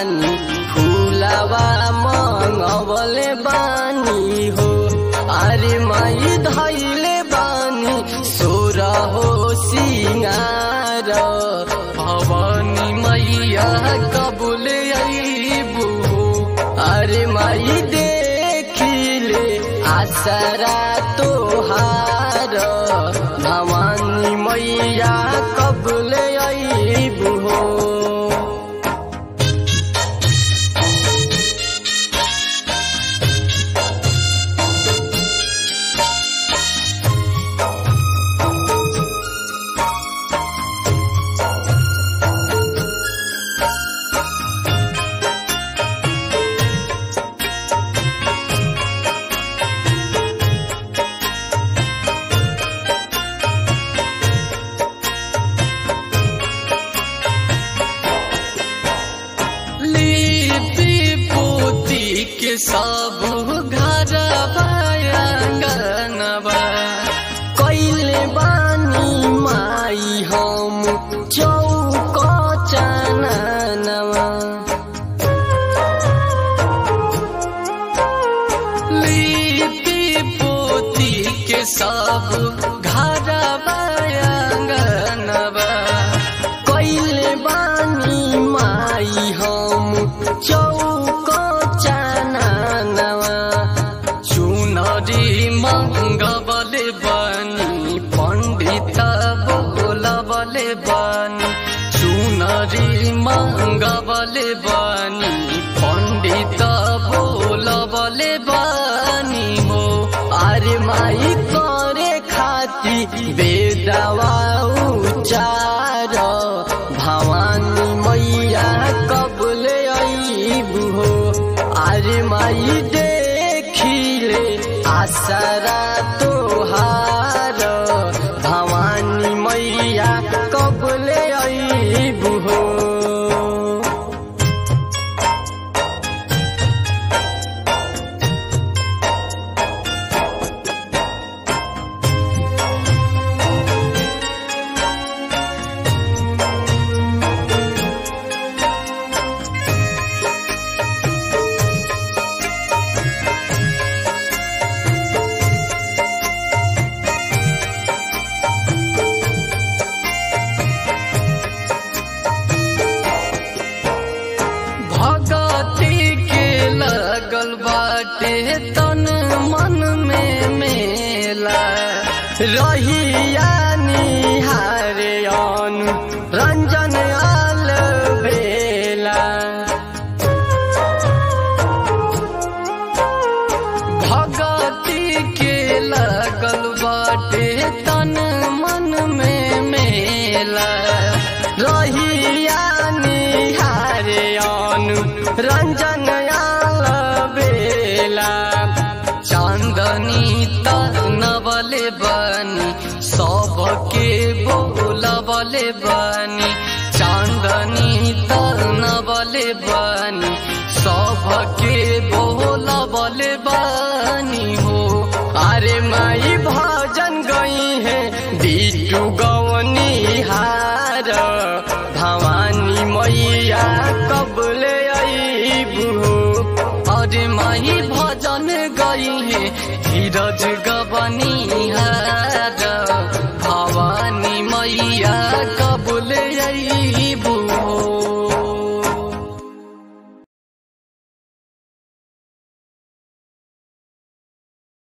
बानी फूलवा मंगवले बानी हो अरे माई धैले बानी सोर हो सिंगार भवानी मैया कबुले अबू अरे माई देखिले आसरा तोहार भवानी मैया कबुले अबू लिपि पोती के सब घर बयांगनबा कैले बानी माई हम चौक चननवा लिपि पोती के सब घर बयांगनबा कैले बानी माई हम चौक चननवा चुनरी मंगबले बानी पण्डित बोलबले बानी चुनरी मंगबले बानी पण्डित बोलबले बानी हो अरे माई करे खाती बेदवा उचार भवानी मैया कबले अबू हो अरे माई देखिले आसरा तोहार भवानी मैया कबले अबू हो भगती के लगल बाटे तन मन में मेला रहिया निहारे अनु रंजन आल बेला भगती के लगल बाटे तन मन में मेला रहिया निहारे अनु रंजन आल बेला चांदनी तनबले बनी सबके बोलबले बनी चांदनी तनबले बनी सबके बोलबले बनी हो अरे माई भजन गई है बिटू गवनी हार भवानी मैया कबले अबू अरे माई भजन गई है धीरज गवनी हार